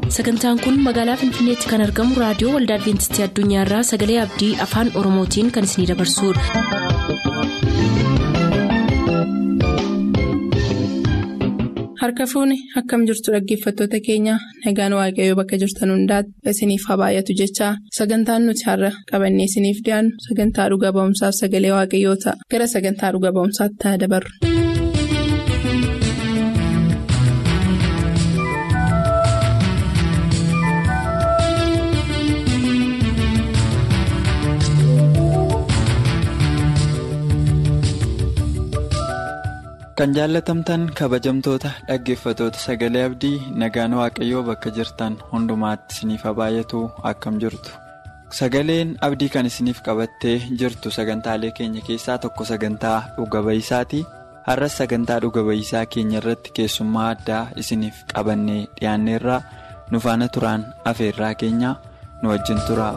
sagantaan kun magaalaa finfinneetti kan argamu raadiyoo waldaa adventistii addunyaarraa sagalee abdii afaan oromootiin kan isinidabarsudha. harka fuuni akkam jirtu dhaggeeffattoota keenya nagaan waaqayyoo bakka jirtan hundaati isiniif haa baay'atu jechaa sagantaan nuti har'a qabannee isiniif dhiyaannu sagantaa dhuga ba'umsaaf sagalee waaqayyoo ta'a gara sagantaa dhuga ba'umsaatti ta'a dabarru. kan jaallatamtan kabajamtoota dhaggeeffatoota sagalee abdii nagaan waaqayyoo bakka jirtan hundumaatti isiniif haa baay'atu akkam jirtu sagaleen abdii kan isiniif qabattee jirtu sagantaalee keenya keessaa tokko sagantaa dhuga ba'isaati har'as sagantaa dhuga ba'isaa keenya irratti keessummaa addaa isiniif qabannee dhiyaanneerraa nu faana turaan afeerraa keenya nu wajjin tura.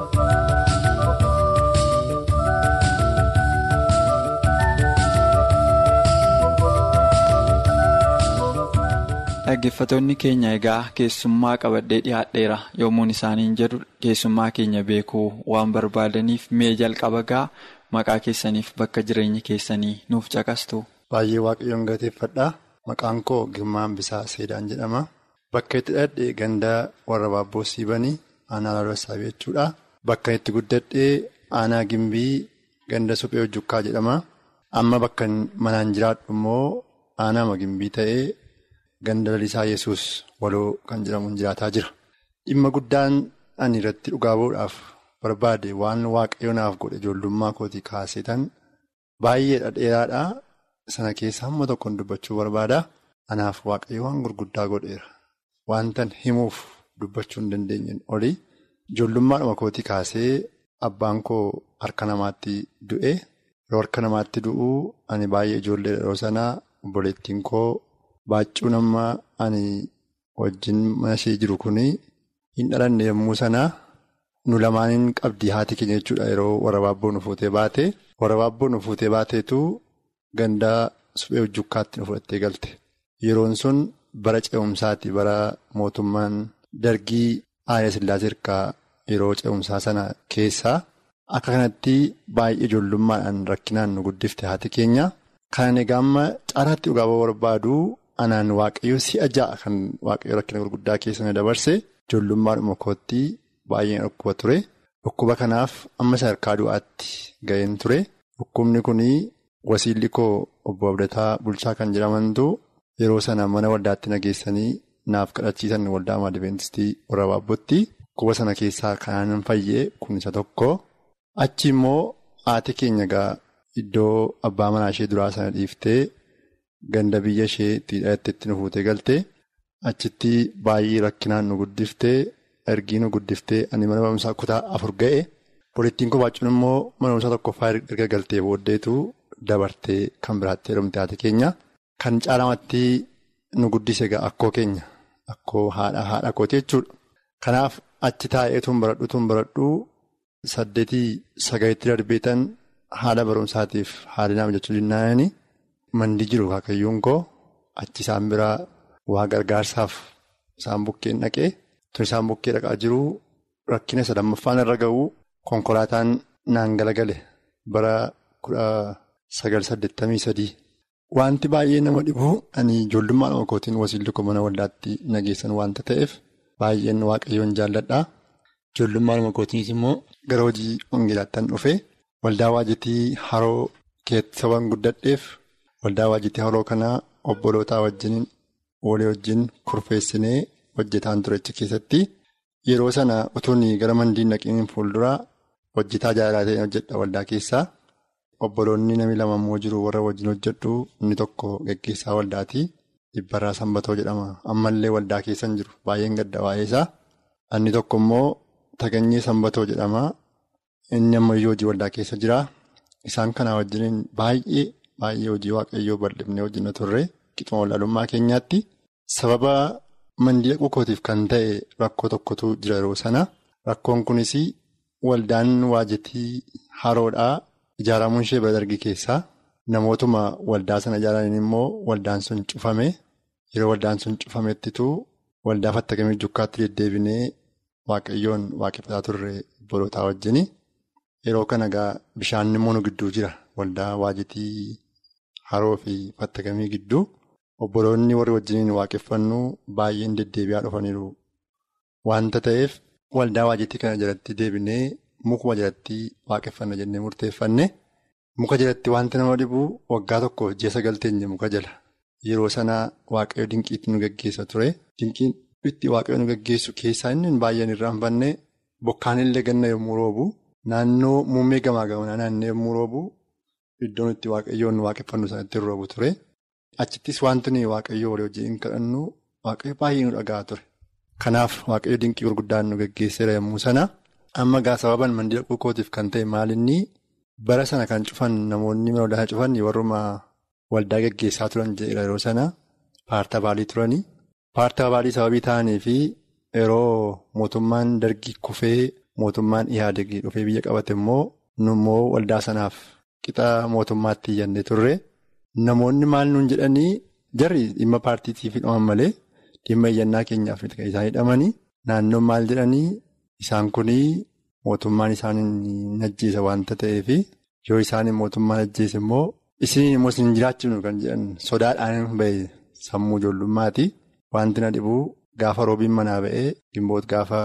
Dhaggeeffattoonni keenya egaa keessummaa qabadhee dhiyaadheera yommuun isaaniin jedhu keessummaa keenya beekuu waan barbaadaniif mee jalqaba gaa maqaa keessaniif bakka jireenya keessanii nuuf caqastu. Baay'ee waaqayyoon galateeffadha. Maqaan koo Girmaan Bisaa Seedaan jedhama. Bakka itti dhadhee gandaa warra baabboo siibanii aanaa laaloo saabii jechuudha. Bakka itti guddadhee aanaa gimbii ganda suphee hojjukkaa jedhama. Amma bakka manaan jiraadhu immoo aanaa gimbii ta'ee. Ganda lalisaa yesus waloo kan jedhamuun jiraataa jira. Dhimma guddaan ani irratti dhugaa bahuudhaaf barbaade waan waaqayyo naaf godhe ijoollummaa kootii kaasetan baay'eedha dheeraadha. Sana keessa hamma tokkoon dubbachuu barbaada. Anaaf waaqayyo waan gurguddaa godheera. Wantan himuuf dubbachuu hin dandeenyen oli. Ijoollummaadhuma kootii kaasee abbaan koo harka namaatti du'e. Yeroo harka namaatti du'uu ani baay'ee ijoollee yeroo sanaa obboleettiin koo. Baaccuu nama ani wajjin mana ishee jiru kuni hin dhalanne yommuu sanaa nu lamaaniin qabdii haati keenya jechuudha yeroo warra baabboo nu fuutee baate. Warra baabboo nu fuutee baateetu gandaa suphee hojjukkaatti nu fudhattee galte. Yeroon sun bara ce'umsaati bara mootummaan dargii Haayile Sillaasee hirkaa yeroo ce'umsaa sana keessaa akka kanatti baay'ee ijoollummaadhaan rakkinaan nu guddifte haati keenya. Kan egaa amma caalaatti dhugaa barbaadu. Anaan waaqayyo si'a ja'a kan waaqayyo rakkina gurguddaa keessa na dabarse ijoollummaadhuma kootti baay'een dhukkuba ture. Dhukkuba kanaaf amma sadarkaa du'aatti ga'een ture. Dhukkubni kun wasiilli koo obbo Abdataa Bulchaa kan jedhamantu yeroo sana mana waldaatti nageessanii naaf kadhachiisan waldaa Maadiveentistii warra Baabbootti. Dhukkuba sana keessaa kanaan fayyee kun isa tokko. Achi immoo haati keenya egaa iddoo abbaa manaa ishee duraa sana dhiiftee. Ganda biyya ishee itti dhalateetti nu fuutee galtee achitti baay'ee rakkinaan nu guddiftee ergii nu guddiftee ani mana barumsaa kutaa afur ga'e. Poliittiin kobaachuun immoo mana barumsaa tokkoffaa erga galtee booddeetu dabartee kan biraatti heerumte haati keenya. Kan caalamatti nu guddise egaa akkoo keenya akkoo haadha haadha kooti jechuudha. Kanaaf achi taa'ee tun baradhu tun baradhu saddeetii sagalitti darbeetan haala barumsaatiif haala naaf jechuu dinnaani. Mandii jiru kaakayyuun koo achi isaan biraa waa gargaarsaaf isaan bukkeen dhaqee tun isaan bukkee dhaqaa jiru rakkina isa lammaffaan irra ga'u konkolaataan naan galagale bara kudha sagal saddeettamii sadii. Wanti baay'ee nama dhibu ani ijoollummaa nama kootiin wasiilli koo mana waldaatti nageessan waanta ta'eef baay'een waaqayyoon jaalladha. Ijoollummaa nama kootiinis immoo gara hojii wangeelaattan dhufe waldaa waajitii haroo keessa waan guddadheef. Waldaa waajitii haroo kanaa obbolootaa wajjin walii wajjin kurfeessinee hojjetaan turechi keessatti yeroo sana utuun gara mandiin dhaqiin fuulduraa hojjetaa jaalala ta'een hojjedha waldaa keessaa. Obboloonni namni lama immoo jiru warra wajjin hojjedhu inni tokko gaggeessaa waldaati. Dhibbarraa Sanbatoo jedhama. Ammallee waldaa keessa hin jiru. Baay'een gadda waa'ee isaa. Inni tokko immoo Taganyee Sanbatoo jedhama. Inni ammayyuu hojii waldaa keessa jira. Isaan kanaa wajjin baay'ee. Baay'ee hojii waaqayyoo bal'ifnee hojjenna turre qixuma walaalummaa keenyaatti sababa mandii dhaquu kootiif kan ta'e rakkoo tokkotu jira yeroo sana. Rakkoon kunis waldaan waajitii haroodhaa ijaaramuun ishee bara dargii keessaa namootuma waldaa sana ijaaraniin immoo waldaan sun cufame yeroo waldaan sun cufamettitu waldaa fattakamii jukkaatti deddeebinee waaqayyoon waaqeffataa turre bolootaa wajjin yeroo kana egaa bishaan immoo nu gidduu jira waldaa waajitii haroo fi fattakamii gidduu obboloonni warri wajjiniin waaqeffannu baay'een deddeebi'aa dhufaniiru wanta ta'eef waldaa waajitii kana jalatti deebinee mukuma jalatti waaqeffanna jennee murteeffanne muka jalatti wanti nama dhibu waggaa tokkoof ji'a sagal teenye muka jala. Yeroo sanaa waaqayyo dinqiitti nu gaggeessa ture. Dinqiin itti waaqayyo nu gaggeessu keessaa inni baay'een irraa hin banne bokkaan illee ganna yommuu roobu naannoo muummee gamaa gamanaa naannoo yommuu roobu iddoon itti waaqayyoon nu waaqeffannu sanatti roobu ture. Achittis wanti nuyi waaqayyoo walii wajjin kadhannu waaqayyo baay'ee nu dhagaa ture. Kanaaf waaqayyo dinqii gurguddaan nu gaggeesseera yommuu sana amma gaa sababan mandii dhaquu kootiif kan ta'e maalinni bara sana kan cufan namoonni mana waldaa cufan warruma. Waldaa gaggeessaa turan jedheera yeroo sana paartaa baalii turanii. Paartaa baalii sababii ta'anii fi yeroo mootummaan dargii kufee mootummaan ihaadegii dhufee biyya qabate immoo nu immoo waldaa sanaaf qixa mootummaatti iyyannee turre. Namoonni maal nuun jedhanii jarri dhimma paartiitiif hidhaman malee dhimma iyyannaa keenyaaf kan isaan hidhamanii naannoon maal jedhanii isaan kunii mootummaan isaan hin ajjeesa waanta ta'eef yoo isaan mootummaan ajjeese immoo. Isin immoo isin jiraachifnu kan jedhan sodaadhaan bahe sammuu ijoollummaati. Wanti na dhibuu gaafa roobiin manaa ba'ee gimboota gaafa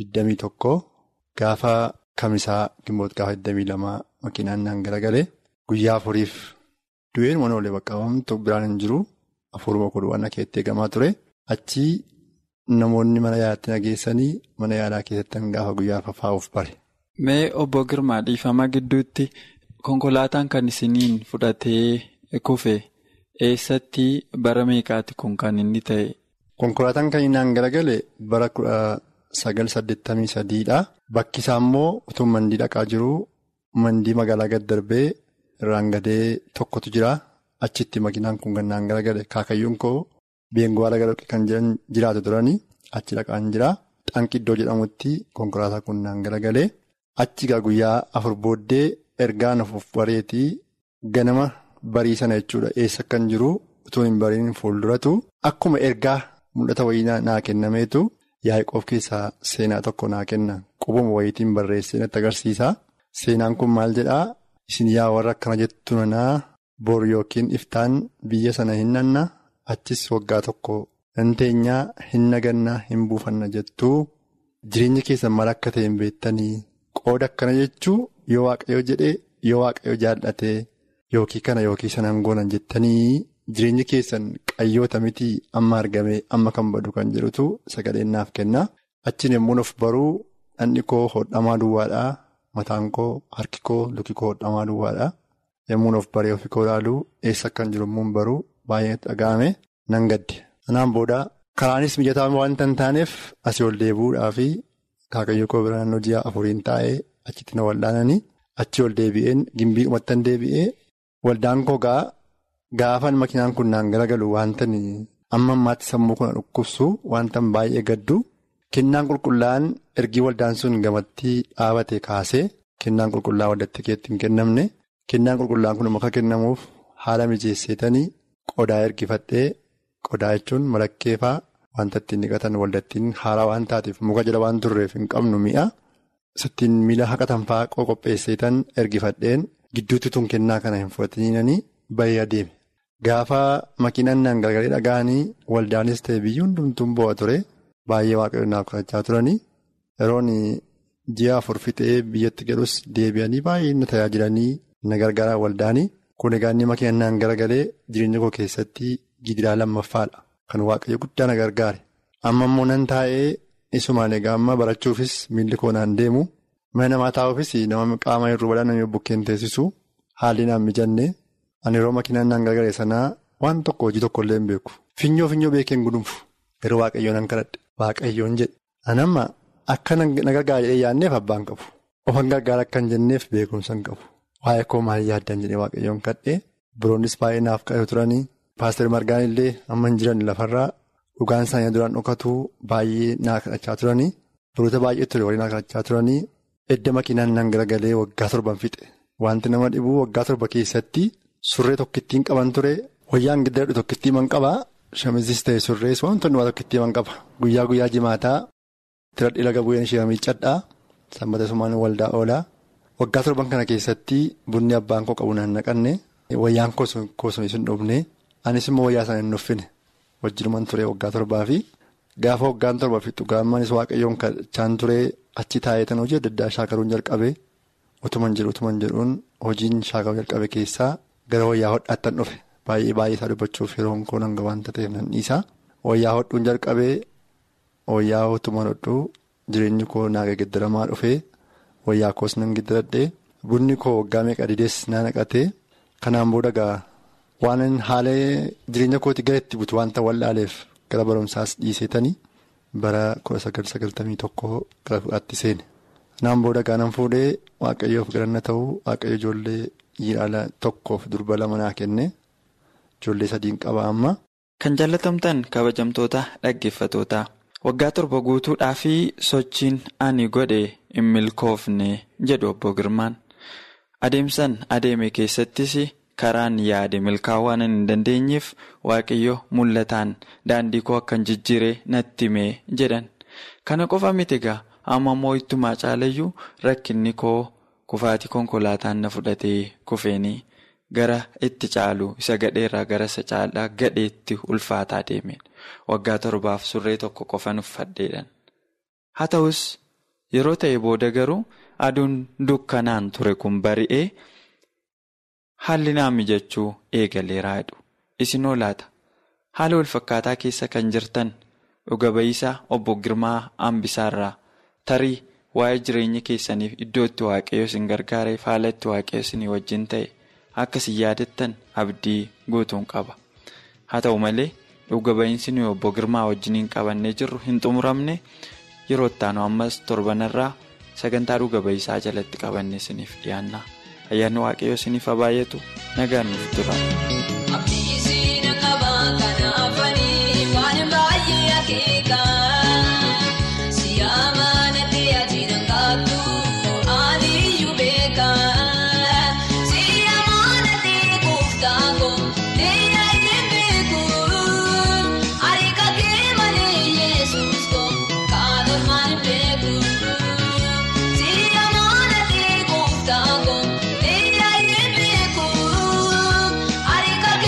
21 gaafa kamisaa gimboota gaafa 22 makiinaan naan garagalee guyyaa afuriif du'een mana olee baqqaawamtu biraan hin jiru afuruma kudhan akeetti eegamaa ture. Achi namoonni mana yaalaatti nageessanii mana yaalaa keessatti gaafa guyyaa fafaa'uuf bare. Mee obbo Girmaa dhiifama gidduutti. Konkolaataan kan isiniin fudhatee kufe eessatti bara meeqaati kun kan inni ta'e? Konkolaataan kan inni naan garagale bara kudha sagal saddeettamii sadiidha. Bakki isaa immoo utuu mandii dhaqaa jiru mandii magaalaa gad darbee irraan gadee tokkotu jira. Achitti makiinaan kun kan naan garagale kaakayyuun koo beengoo haala gara kan jiraatu turanii achi dhaqaan jira. Xanqiddoo jedhamutti konkolaataa kun naan garagale. Achi guyyaa afur booddee. Ergaan of bareetii ganama barii sana jechuudha eessa kan jiru utuu hin bariin fuulduratu akkuma ergaa mul'ata wayii naa kennameetu yaa'ii keessaa seenaa tokko naa kenna qubuma wayiitiin barreessee natti agarsiisa. Seenaan kun maal jedhaa isin yaa warra akkana jettu nanaa bor yookiin iftaan biyya sana hin nanna achis waggaa tokko hin teenyaa hin nagannaa hin buufanna jettuu jireenya keessan maal akka ta'e hin beektanii qooda akkana jechuu. Yoo waaqayyo jedhee yoo waaqayyo jaallatee yookiin kana yookiin sanaan goonan jettanii jireenya keessan qayyoota mitii amma argamee amma kan badu kan jedhutu sagaleen naaf kenna. Achiin yommuu of baruu dhandhi koo hodhamaa duwwaadhaa mataan koo harki koo luki koo hodhamaa duwwaadhaa yommuu of baree ofii koo ilaaluu eessa kan jiru immoo baruu baay'ee dhaga'ame nan gadde. Sanaan booda karaanis mijataa waanta hin taaneef asii ol deebi'uudhaa fi kaakayyoo koo bira naannoo ji'a afuriin taa'ee. Achitti na waldaananii achi ol deebi'een gimbii uummattan deebi'ee waldaan koo gaafan makiinaan kun naan garagalu wanta amma ammaatti sammuu kana dhukkubsu wanta baay'ee gaddu kennaan qulqullaa'an ergii waldaan sun gamatti dhaabate kaasee kennaan qulqullaa'aa waldatti keetti hin kennamne kennaan qulqullaa'an kun akka kennamuuf haala mijeesseetanii qodaa ergifadhee qodaa jechuun malakkeefaa wanta ittiin dhiqatan waldattiin haaraa waan taateef muka jala waan turreef hin qabnu mi'a. Sittiin miila haqatan fa'aa qopheesseetan ergifadheen gidduutti tun kennaa kana hin fudhatanii bahee adeeme. Gaafa makiinaan naan gargaaree dhaga'anii waldaanis ta'e biyyi hundumtuun bu'a ture baay'ee waaqayyoon kadhachaa turanii yeroon ji'a afur fixee biyyatti galus deebi'anii baay'ee na tajaajilanii na gargaaraa waldaanii kun egaa inni makiinaan naan garagalee jireenya koo keessatti gidiraa lammaffaadha kan waaqayyo guddaa na gargaare amma immoo nan taa'ee. Isumaan egaa amma barachuufis miilli koo naan deemu mana namaa taa'uufis nama qaama hir'uu bal'aa namni bukkeen teessisu haalli naan mijanne ani yeroo makiinaan naan gargaare sanaa waan tokko hojii tokko illee hin beeku. Finyoo finyoo beekeen gudunfu yeroo waaqayyoon nan kadhadhe waaqayyoon jedhe anamma akka na gargaara jedhee yaadneef abbaan qabu ofan gargaara akka hin jenneef beekumsa hin qabu waa'ee koo maal yaaddan jedhee waaqayyoon kadhee biroonnis baay'ee naaf kadhatu turanii paaster margaan illee amma hin jiran lafarraa. Dhugaan isaanii duraan dhokatu baay'ee naa kadhachaa turanii biroota baay'ee ture walii naa kadhachaa turanii edda makiinaan naan garagalee waggaa torban fixe wanti nama dhibuu waggaa torba keessatti surree tokkittiin qaban ture wayyaan gidduu tokkittii man qabaa Shamizis ta'e surrees wantoonni waan tokko ittiin qaba. Guyyaa guyyaa jimaataa tiradhii laga bu'een ishee miiccadhaa. Sanbata sumaan waldaa oolaa. Waggaa torban kana keessatti bunni abbaan koo qabu naan naqanne. Wayyaan koosumii sun dhufne. Anis immoo wayyaa sana hin nuffine. Wajjinumaan ture waggaa torbaa fi gaafa waggaan torba fixu gaamanis waaqayyoon kan ture achi taa'eetan hojii adda addaa shaakaruun jalqabe. Utuman jedhu utuman jedhuun hojiin shaakaruu jalqabe keessaa gara wayyaa hodhaattan dhufe. Baay'ee baay'ee isaa dubbachuuf yeroo koo hanga waanta ta'eef nan dhiisa. Wayyaa hodhuun jalqabee wayyaa utuman hodhuu jireenyi koo naaga giddiramaa dhufee wayyaa koos nan giddiradhee bunni koo waggaa meeqa didees na naqatee kanaan booda gaa waan haala jireenya kooti gara itti butu waanta wal'aaleef gara barumsaas dhiiseetanii bara 1991 gara fudhaatti seene. Kanaan booda gaanan fuudhee waaqayyoof galanna ta'uu waaqayyo ijoollee dhiiraa tokkoof durba lama naa kenne. Ijoollee sadiin qaba amma. Kan jaallatamtan kabajamtoota dhaggeeffatootaa waggaa torba guutuudhaa fi sochiin ani godhe hin milkoofne jedhu obbo Girmaan. Adeemsan adeeme keessattis karaan yaade milkaa'uu waan hin dandeenyeef waaqayyo mul'ataan daandii koo akkan jijjiiree natti himee jedhan. Kana qofa miti egaa amma immoo ittumaa caalayyuu rakkinni koo kufaatii konkolaataan na fudhatee kufeenii. Gara itti caalu isa gadheerraa gara isa caalaa gadheetti ulfaataa deemeen waggaa torbaaf surree tokko qofan uffadheedhan. Haa ta'us yeroo ta'e booda garuu aduun dukkanaan ture kun bari'ee haalli naa mijachuu eegaleeraa jedhu. Isin oolaata haala walfakkaataa keessa kan jirtan dhuga ba'iisaa obbo Girmaa Ambisaarraa tarii waa'ee jireenya keessaniif iddoo itti waaqayyo isin gargaareef haala itti waaqayyo isinii wajjin ta'e. Akkasii yaadattan abdii guutuun qaba. Haa ta'u malee dhuga ba'iinsi nuyi obbo Girmaa wajjiniin qabannee jirru hin xumuramne yeroo itti aanu ammas torbanarraa sagantaa dhuga ba'iisaa jalatti qabannee isiniif dhiyaanna. Ayyaanni waaqayyoo isiniif haa baay'atu nagaan nuuf tura. Arika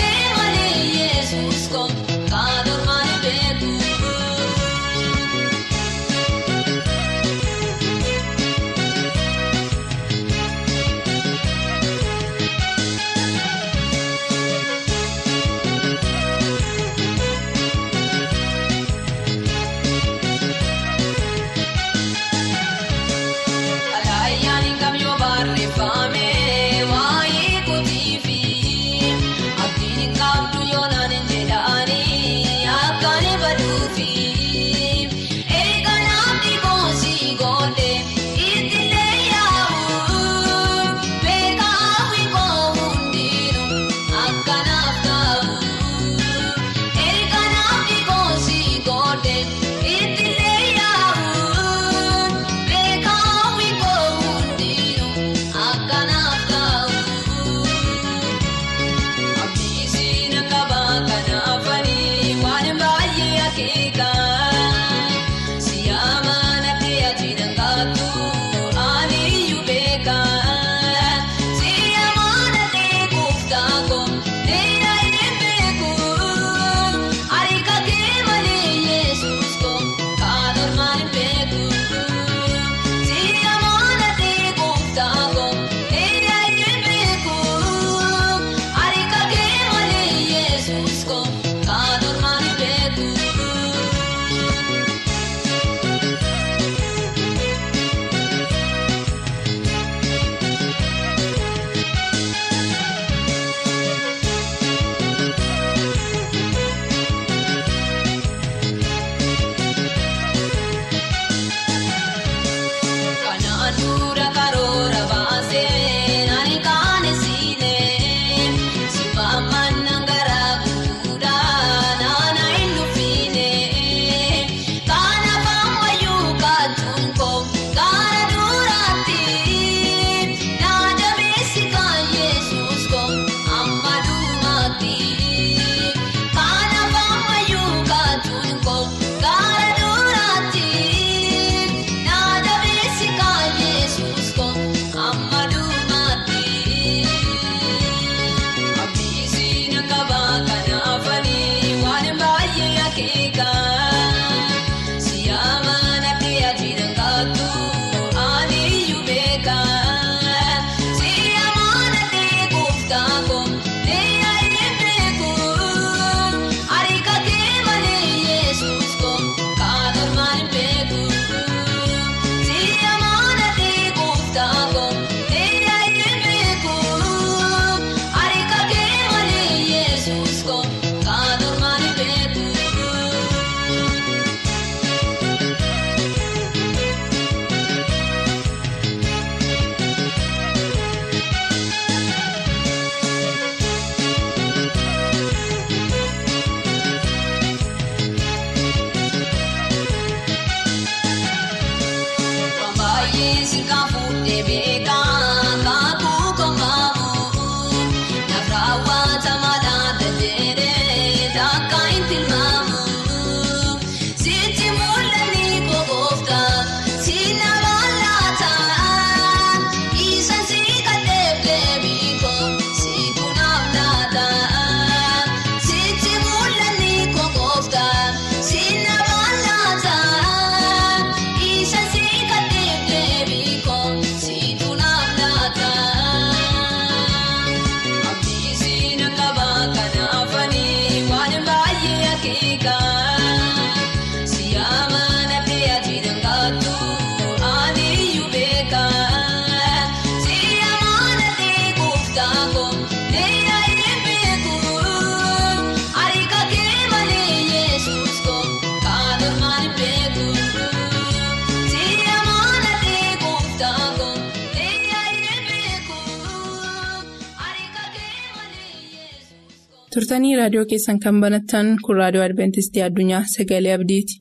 turtanii raadiyoo keessan kan banattan kun raadiyoo adventistii addunyaa sagalee abdiiti.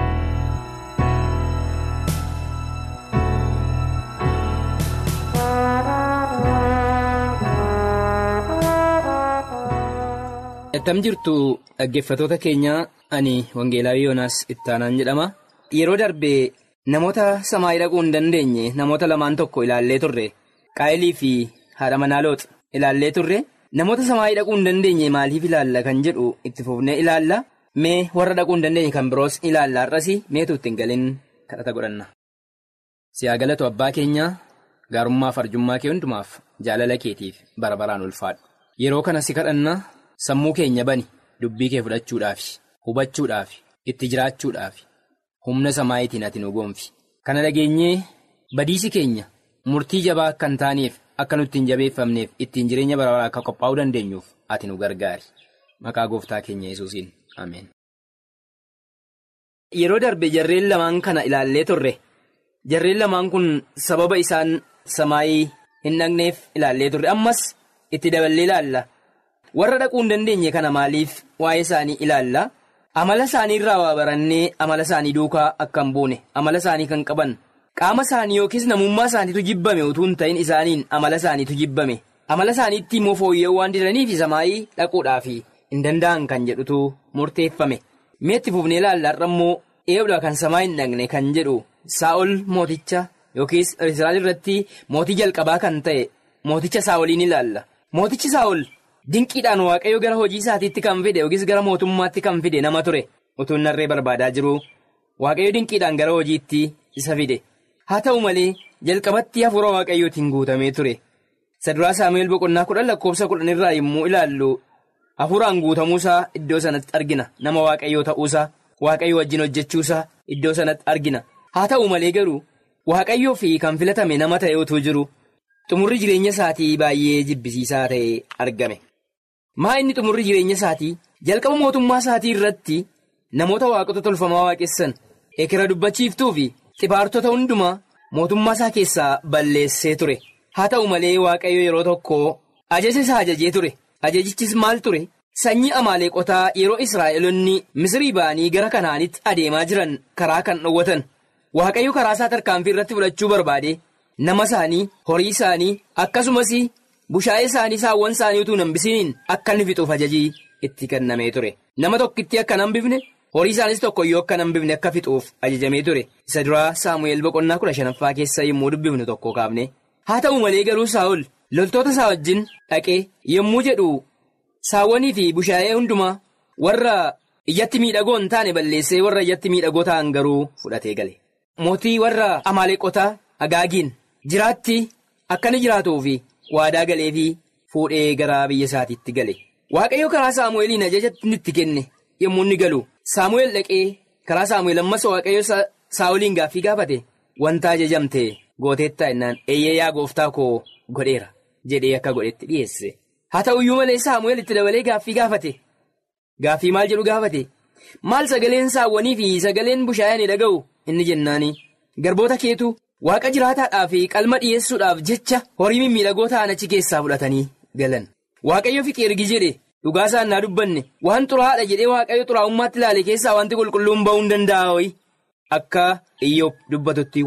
Attam jirtu dhaggeeffatoota keenyaa ani Wangeelaa Yoonaas Ittaanaan jedhama. Yeroo darbee namoota samaayii dhaquu hin dandeenye namoota lamaan tokko ilaallee turre qaayilii fi haadha manaa looxa ilaallee turre namoota samaayii dhaquu hin dandeenye maaliif ilaalla kan jedhu itti fufnee ilaalla mee warra dhaquu hin dandeenye kan biroos ilaalla har'as meetu ittiin galin kadhata godhanna. Siyaa galatu abbaa keenyaa gaarummaa fi arjummaa kee hundumaaf jaalala keetiif bara baraan ulfaadhu yeroo kana si kadhanna. Sammuu keenya bani dubbii kee fudhachuudhaaf hubachuudhaaf itti jiraachuudhaaf humna samaayitiin ati nu goonfi kana dhageenyee badiisi keenya murtii jabaa akka hin taaneef akka nutti hin jabeeffamneef ittiin jireenya bara baraa akka qophaa'uu dandeenyuuf ati nu gargaari maqaa gooftaa keenya yesuusiin ameen. Yeroo darbe jarreen lamaan kana ilaallee turre jarreen lamaan kun sababa isaan samaayii hin dhaqneef ilaallee turre ammas itti daballee ilaalla. warra dhaquu hin dandeenye kana maaliif waa'ee isaanii ilaalla amala isaanii irraa waa barannee amala isaanii duukaa akka hin buune amala isaanii kan qaban qaama isaanii yookiis namummaa isaaniitu jibbame utuu hin ta'in isaaniin amala isaaniitu jibbame amala isaaniitti immoo fooyya'uu waan didaniif samaayii dhaquudhaaf hin danda'an kan jedhutu murteeffame meetti fufnee ilaalla har'a immoo eebdha kan samaa hin dhaqne kan jedhu saa'ol mooticha yookiis israa'el irratti mootii jalqabaa kan ta'e mooticha saa'oliin ilaalla mootichi saa'ol. Dinqiidhaan waaqayyo gara hojii isaatiitti kan fide yookiis gara mootummaatti kan fide nama ture utuu narree barbaadaa jiru waaqayyo dinqiidhaan gara hojiitti isa fide haa ta'u malee jalqabatti hafuura waaqayyootiin guutamee ture saduraa saamu'eel boqonnaa kudhan lakkoofsa kudhan irraa yommuu ilaallu hafuuraan guutamuusaa iddoo sanatti argina nama waaqayyoo ta'uusaa waaqayyo wajjin hojjechuusaa iddoo sanatti argina haa ta'u malee garuu waaqayyoo fi kan filatame nama ta'e utuu jiru xumurri jireenya isaatii baay'ee jibbisiisaa ta'e argame. maa inni xumurri jireenya isaatii jalqaba mootummaa isaatii irratti namoota waaqota tolfamaa waaqessan ekera dubbachiiftuu fi xibaartota hundumaa mootummaa isaa keessaa balleessee ture haa ta'u malee waaqayyo yeroo tokko ajaja isaa ajajee ture ajajichis maal ture sanyii amaaleeqotaa yeroo israa'elonni misrii ba'anii gara kanaanitti adeemaa jiran karaa kan dhowwatan waaqayyo karaa isaa tarkaanfii irratti fudhachuu barbaade nama isaanii horii isaanii akkasumas. bushaayee isaanii saawwan isaanii utuu hambisiniin akka inni fixuuf ajajii itti kennamee ture nama tokkitti akka hambifne horii isaanis tokkoyyuu akka hambifne akka fixuuf ajajamee ture isa duraa saamu'eel boqonnaa kudha shanaffaa keessa yommuu dubbifnu tokko kaafne haa ta'u malee garuu saa'ol loltoota isaa wajjin dhaqee yommuu jedhu saawwanii fi bushaayee hundumaa warra ijatti miidhagoo hin taane balleessee warra ijatti miidhagoo ta'an garuu fudhatee gale mootii warra amaaleeqotaa agaagiin jiraatti akka inni jiraatuufi. waadaa galee fi fuudhee gara biyya isaatiitti gale waaqayyo karaa saamu'eeliin ajaja itti kenne yommuu inni galu saamu'eel dhaqee karaa saamu'eel ammas waaqayyo saa'oliin gaaffii gaafate wanta ajajamte gooteettaa innaan eeyyee yaa gooftaa koo godheera jedhee akka godhetti dhiyeesse haa ta'uyyuu malee saamu'eel itti dabalee gaaffii gaafate gaaffii maal jedhu gaafate maal sagaleen saawwanii fi sagaleen bushaayee ni dhaga'u inni jennaani garboota keetu. Waaqa jiraataadhaa fi qalma dhiyeessuudhaaf jecha horii mimmiidhagoo ta'an achi keessaa fudhatanii galan. Waaqayyo fiqee ergi jedhe dhugaa isaan naa dubbanne waan xuraa'aadha jedhee waaqayyo xuraa'ummaatti ilaale keessaa wanti qulqulluun ba'uu hin danda'a Akka iyyoob dubbatutti waan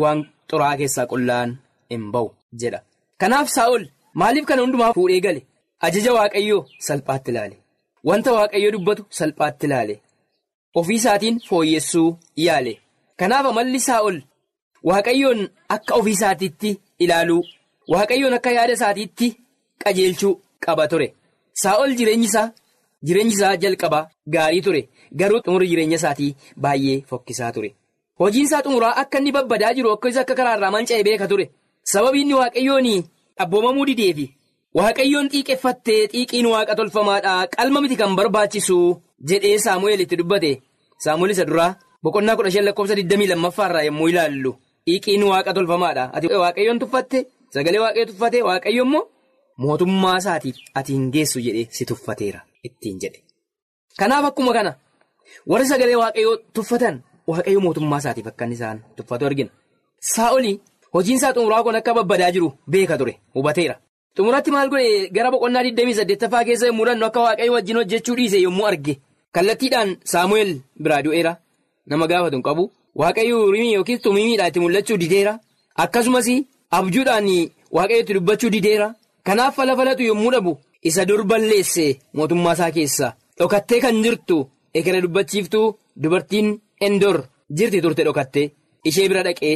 xuraa keessaa qullaan hin ba'u jedha. Kanaaf Saa'ol maaliif kana hundumaa fuudhee gale ajaja waaqayyoo salphaatti ilaale wanta waaqayyoo dubbatu salphaatti ilaale ofii isaatiin fooyyessuu yaale kanaaf amalli Saa'ol waaqayyoon akka ofii isaatiitti ilaaluu waaqayyoon akka yaada isaatiitti qajeelchuu qaba ture Saa'ol jireenyi isaa jireenyi isaa jalqabaa gaarii ture garuu xumura jireenya isaatii baay'ee fokkisaa ture hojiin isaa xumuraa akka inni babbadaa jiru akkasumas akka karaarraa manca'e beeka ture sababii inni waaqayyoon abboomamuu dideefi waaqayyoon xiiqeffattee xiiqiin waaqa tolfamaadhaa qalma miti kan barbaachisu jedhee saamu'eel itti dubbate saamu'eel isa duraa boqonnaa kudha shan lakkoofsa 22 irraa yommuu ilaallu xiiqiin waaqa tolfamaadha ati waaqayyoon tuffatte sagalee waaqayyo tuffate waaqayyo immoo mootummaa isaatiif ati hin geessu jedhee si tuffateera ittiin jedhe kanaaf akkuma kana warri sagalee waaqayyoo tuffatan waaqayyo mootummaa isaatiif akka inni isaan tuffatu argina saa'olii hojiin isaa xumuraa kun akka babbadaa jiru beeka ture hubateera xumuratti maal godhe gara boqonnaa 28ffaa keessa yommuu dhannu akka waaqayyo wajjin hojjechuu dhiise yommuu arge kallattiidhaan saamu'eel biraa du'eera nama gaafatu hin qabu waaqayyo urimii yookiin tumiimiidhaan itti mul'achuu dideera akkasumas abjuudhaan waaqayyo itti dubbachuu dideera kanaaf fala falatu yommuu dhabu isa dur balleesse mootummaa isaa keessa dhokattee kan jirtu ekeree dubbachiiftuu dubartiin endoor jirti turte dhokattee ishee bira dhaqee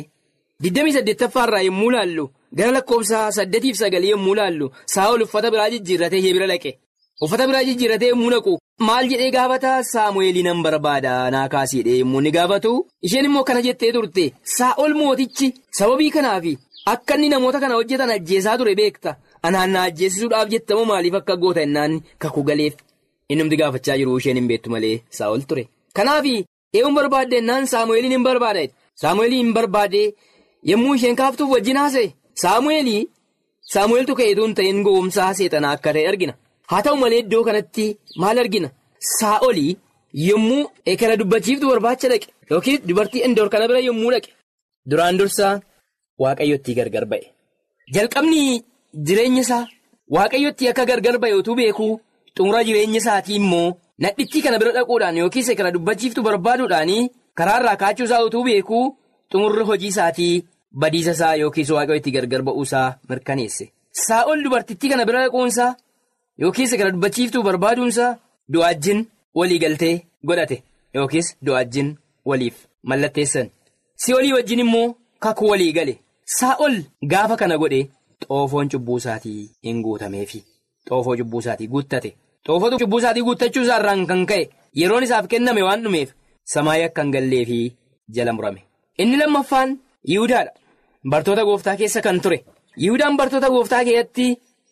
28ffaa irraa yommuu laallu gara lakkoofsa 8-9 yommuu laallu saa'ol uffata biraa jijjiirratee ishee bira dhaqe uffata biraa jijjiirratee yommuu naqu maal jedhee gaafata saamu'eelii nan barbaada naa kaasiidhe yommuu inni gaafatu isheen immoo kana jettee turte saa'ol mootichi sababii kanaaf akka inni namoota kana hojjetan ajjeesaa ture beekta anaan na ajjeesisuudhaaf jettamoo maaliif akka goota innaan kakuu galeef innumti gaafachaa jiru isheen hin beektu malee saa'ol ture kanaaf eeguun barbaadde innaan saamu'eeliin hin barbaada saamu'eelii hin barbaade yommuu isheen kaaftuuf wajjin haasa'e saamu'eelii saamu'eeltu ka'eetu hin ta'in gowwomsaa seexanaa akka ta'e argina haa ta'u malee iddoo kanatti maal argina saa'olii yommuu ekera dubbachiiftu barbaacha dhaqe yookiin dubartii endoor kana bira yommuu dhaqe duraan dursaa waaqayyotti gargar ba'e jalqabni jireenya isaa waaqayyotti akka gargar ba'e utuu beekuu xumura jireenya isaatii immoo nadhittii kana bira dhaquudhaan yookiin ekera dubbachiiftu barbaaduudhaan karaarraa kaachuu isaa utuu beekuu xumurri hojii isaatii badiisa isaa yookiis waaqayyotti gargar ba'uusaa mirkaneesse saa'ol dubartittii kana bira dhaquunsaa yookiis ekera dubbachiiftuu barbaaduunsaa du'aajjin walii galtee godhate yookiis du'aajjin waliif mallatteessan si'olii wajjin immoo kakuu walii gale saa'ol gaafa kana godhe xoofoon cubbuu isaatii hin guutameefi xoofoo cubbuu isaatii guuttate xoofoo cubbuu isaatii guuttachuu isaa irraan kan ka'e yeroon isaaf kenname waan dhumeef samaayii akka hin galleefi jala murame inni lammaffaan yihudaadha bartoota gooftaa keessa kan ture yihudaan bartoota gooftaa keessatti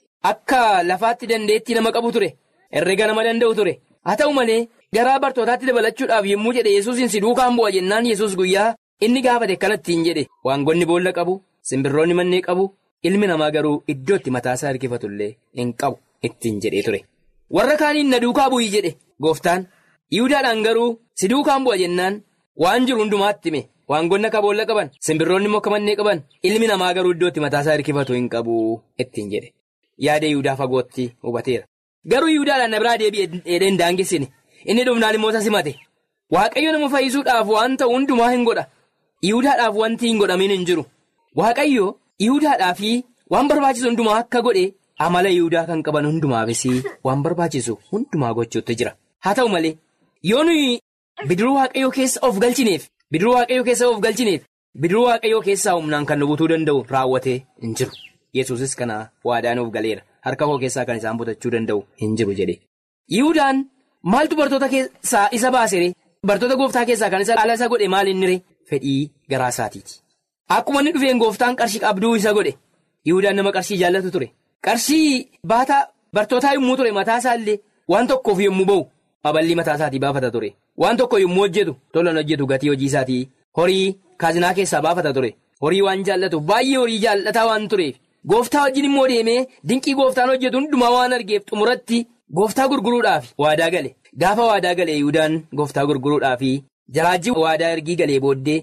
akka lafaatti dandeettii nama qabu ture herrega nama danda'u ture haa ta'u malee garaa bartootaatti dabalachuudhaaf yommuu jedhe yesuusin si duukaan bu'a jennaan yesus guyyaa inni gaafate kanattiin jedhe waangonni boolla qabu simbirroonni mannee qabu ilmi namaa garuu iddootti mataasaa hirkifatullee hin qabu ittiin jedhee ture warra kaaniin na duukaa bu'ii jedhe gooftaan yihudaadhaan garuu si duukaan bu'a jennaan waan jiru hundumaatti hime waangonni akka boolla qaban simbirroonni immoo akka mannee qaban ilmi namaa garuu iddootti mataasaa hirkifatu hin qabu ittiin jedhe yaada yihudaa fagootti hubateera garuu yihudaadhaan na biraa deebi'ee dheedhee hin daangessine inni dhumnaan immoo isa simate waaqayyo nama fayyisuudhaaf waan ta'u hundumaa hin godha yihudaadhaaf wanti hin godhamin hin jiru waaqayyo yihudaadhaaf waan barbaachisu hundumaa akka godhe amala yihudaa kan qaban hundumaafis waan barbaachisu hundumaa gochuutti jira haa ta'u malee yoo nuyi bidiruu waaqayyoo keessa of galchineef bidiruu waaqayyoo keessa of galchineef bidiruu waaqayyoo keessaa humnaan kan nu butuu danda'u raawwatee hin jiru yesuusis kana waadaan of galeera harka koo keessaa kan isaan butachuu danda'u hin jiru jedhe yihudaan maaltu bartoota keessaa isa baasere bartoota gooftaa keessaa kan isa dhaala isa godhe maal inni ree fedhii garaa isaatiiti akkuma inni dhufeen gooftaan qarshii qabduu isa godhe yihudaan nama qarshii jaallatu ture qarshii baataa bartootaa yommuu ture mataa isaallee waan tokkoof yommuu ba'u aballii mataa isaatii baafata ture waan tokko yommuu hojjetu tolan hojjetu gatii hojii isaatii horii kaazinaa keessaa baafata ture horii waan jaallatu baay'ee horii jaallataa waan tureef gooftaa wajjin immoo deemee dinqii gooftaan hojjetu hundumaa waan argeef xumuratti gooftaa gurguruudhaaf waadaa gale gaafa waadaa galee yihudaan gooftaa gurguruudhaaf jaraajii waadaa ergii galee booddee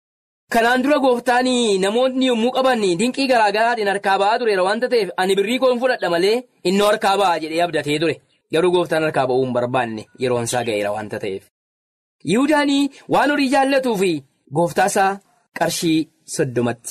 kanaan dura gooftaan namoonni yommuu qaban dinqii garaagaraatiin harkaa ba'aa tureera waanta ta'eef ani birrii koon fudhadha malee innoo harkaa ba'aa jedhee abdatee ture garuu gooftaan harkaa ba'uu hin barbaanne yeroon isaa ga'eera waanta ta'eef. Yihudaan waan horii jaallatuu fi gooftaa isaa qarshii soddomatti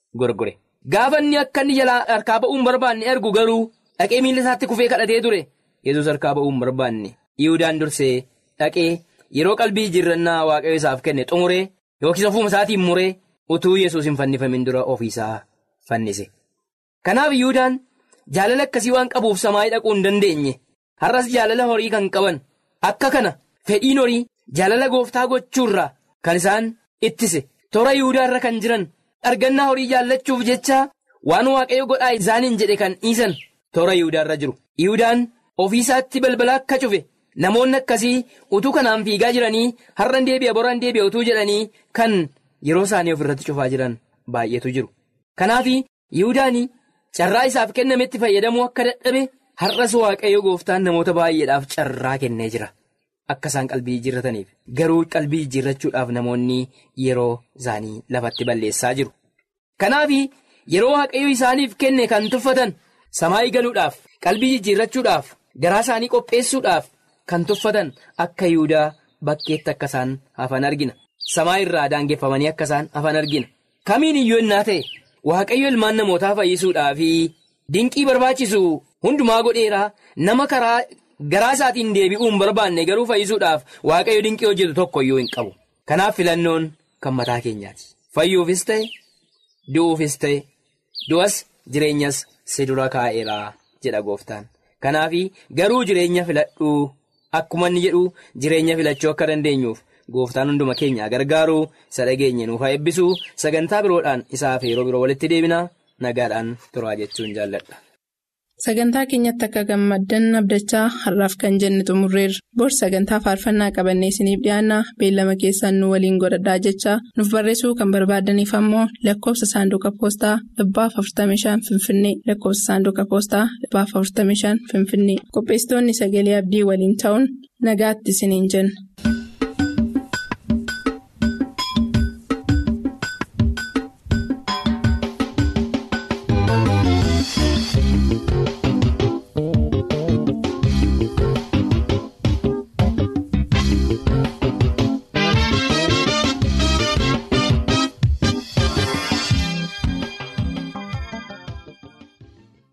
gorgore. Gaafa inni akka inni jalaa harkaa ba'uu hin barbaanne argu garuu dhaqee miila isaatti kufee kadhatee ture yesus harkaa ba'uu hin barbaanne Yihuudaan dursee dhaqee yeroo qalbii jijjiirrannaa waaqayyo isaaf kenne xumuree yookiis ofuma isaatiin muree utuu yesus hin fannifamin dura ofiisaa fannise. Kanaaf Yihuudaan jaalala akkasii waan qabuuf samaayii dhaquu hin dandeenye har'as jaalala horii kan qaban akka kana fedhiin horii jaalala gooftaa gochuurraa kan isaan ittise toora Yihuudaarra kan jiran. argannaa horii jaallachuuf jecha waan waaqayyo godhaa isaaniin jedhe kan dhiisan toora Yihudaarra jiru. Yihudaan ofiisaatti balbala akka cufe namoonni akkasii utuu kanaan fiigaa jiranii har'an deebi'a boraan deebi'a utuu jedhanii kan yeroo isaanii ofirratti cufaa jiran baay'eetu jiru. Kanaaf Yihudaan carraa isaaf kennametti fayyadamuu akka dadhabe har'as waaqayyo gooftaan namoota baay'eedhaaf carraa kennee jira. Akka isaan qalbii jijjiirrataniif garuu qalbii jijjiirrachuudhaaf namoonni yeroo isaanii lafatti balleessaa jiru. Kanaaf yeroo waaqayyo isaaniif kenne kan tuffatan samaayii galuudhaaf qalbii jijjiirrachuudhaaf garaa isaanii qopheessuudhaaf kan tuffatan akka Yihudaa bakkeetti akka isaan hafan argina. Samaa irraa daangeffamanii akka isaan hafan argina. Kamiin iyyuu innaa ta'e waaqayyo ilmaan namootaa fayyisuudhaaf dinqii barbaachisu hundumaa godheeraa nama karaa. Garaa isaatiin deebi'uu hin barbaanne garuu fayyisuudhaaf waaqayyo dinqii hojjetu tokko iyyuu hin qabu. Kanaaf filannoon kan mataa keenyaati. Fayyuufis ta'e, du'uufis ta'e, du'as jireenyas si dura kaa'eeraa jedha gooftaan. Kanaaf garuu jireenya filadhuu akkuma inni jedhu jireenya filachuu akka dandeenyuuf gooftaan hunduma keenya gargaaru isa dhageenye nuuf haa eebbisu sagantaa biroodhaan isaaf yeroo biroo walitti deebina nagaadhaan turaa jechuun jaalladha. Sagantaa keenyatti akka gammaddan abdachaa har'aaf kan jenne xumurreerra. Bor sagantaa faarfannaa qabannee isiniif dhiyaanna beellama keessaan nu waliin godhadhaa jechaa nuuf barreessuu kan barbaadaniif ammoo lakkoofsa saanduqa poostaa dhibbaaf 45 Finfinnee lakkoofsa saanduqa poostaa dhibbaaf 45 Finfinnee qopheessitoonni sagalee abdii waliin ta'uun nagaatti isiniin jenna.